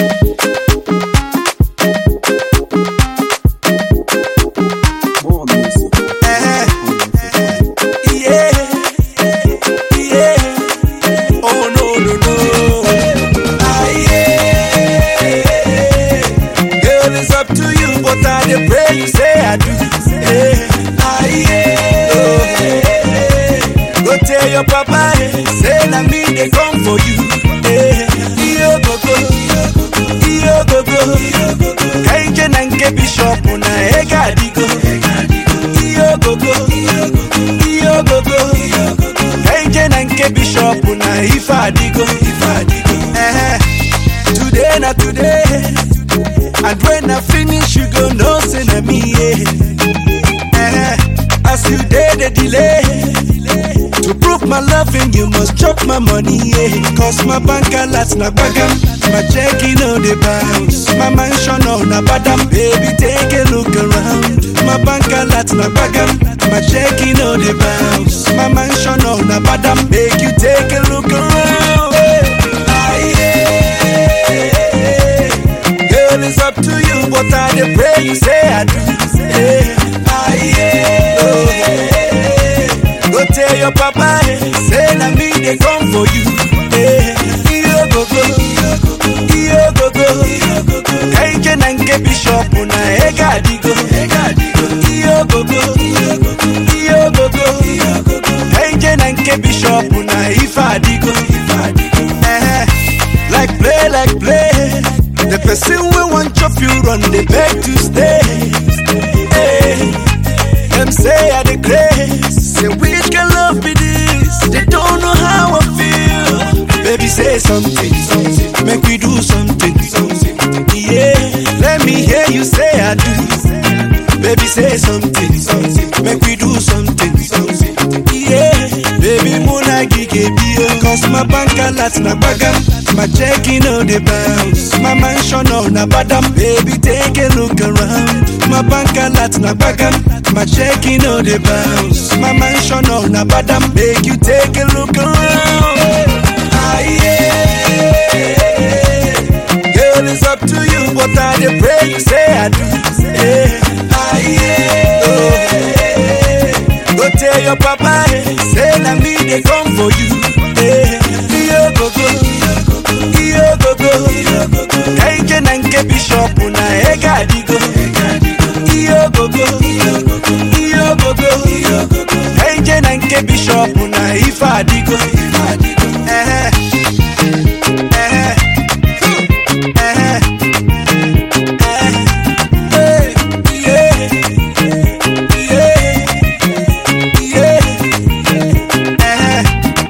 More music. Eh, yeah, yeah. Oh no no no. Ah yeah. Girl, it's up to you, but I dey pray you say I do. Eh, ah yeah. Oh, eh. Go tell your papa, eh, say na me dey come for you. Eh, iyo gogo, iyo gogo. Kaije na nke bishop na ega adigo. Iyo gogo, iyo gogo. Kaije na nke bishop na ife adigo. Eh, today na today. And when I finish, you go know say na me. Yeah. Eh, as you dey the delay. To prove my loving, you must chop my money, yeah. Cause my bank alerts na bagam, my checking on the bounce. My mansion on na badam, baby, take a look around. My bank alerts na bagam, my checking on the bounce. My mansion on na badam, make you take a look around. Ah, yeah. Girl, it's up to you, but I dey pray you say I do. Yeah. Ah, yeah. Oh, yeah. Go tell your papa, eh, say na me dey come for you. Eh, iyo gogo, iyo gogo. Kaije na nke bishop na ega adigo. Iyo gogo, iyo gogo. Kaije na nke bishop na ife adigo. Eh, like play, like play. The person we want chop you run, they beg to stay. Eh, them say I the grace. Say which can love be this? They don't know how I feel. Baby, say something, something. Make we do something, something. Yeah, let me hear you say I do. Baby, say something, something. Make we do something, something. Yeah, baby, muna gige bio. Cause my bank alerts na bagam. My checking on the bounce. My mansion on na badam. Baby, take a look around. My bank alerts na bagam. My checking on the bounce. My mansion on na badam. Make you take a look around. Ah, yeah. Girl, it's up to you, but I dey pray you say I do. Eh, ah, yeah. Oh, eh. Go tell your papa, eh, say na me dey come for you. Eh, iyo gogo, iyo gogo. Kaije na nke bishop na ega adigo. Iyo gogo, iyo gogo. Kaije na nke bishop na ife adigo. Eh, eh, eh, eh, yeah, yeah, yeah, eh.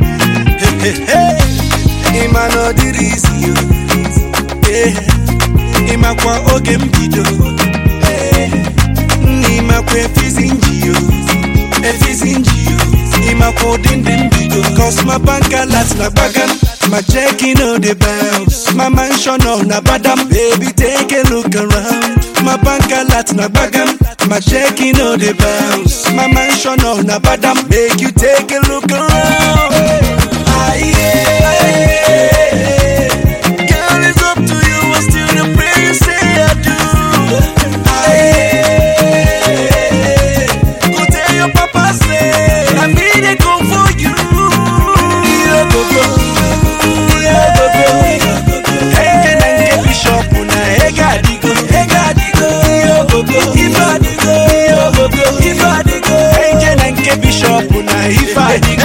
ịma na ọ dịrị isi yo Eh, ịmakwa oge mbido Eh, nna ịmakwa efizi nji yo efizi nji yo ịmakwa ụdị ndị mbido cos my bank alert na gbagam my checking on the bounce my mansion on na badam baby take a look around my bank alert na gbagam my checking on the bounce my mansion on na badam make you take a look around Ah, yeah. Girl, it's up to you. I still the pray you say I do. Ah, yeah. Go tell your papa say I me they come for you. Iyo gogo, iyo gogo. Hey, can I get bishop na ega digo, ega digo. Iyo gogo, ifa digo, iyo gogo, ifa digo. Hey, can I get bishop na ifa digo.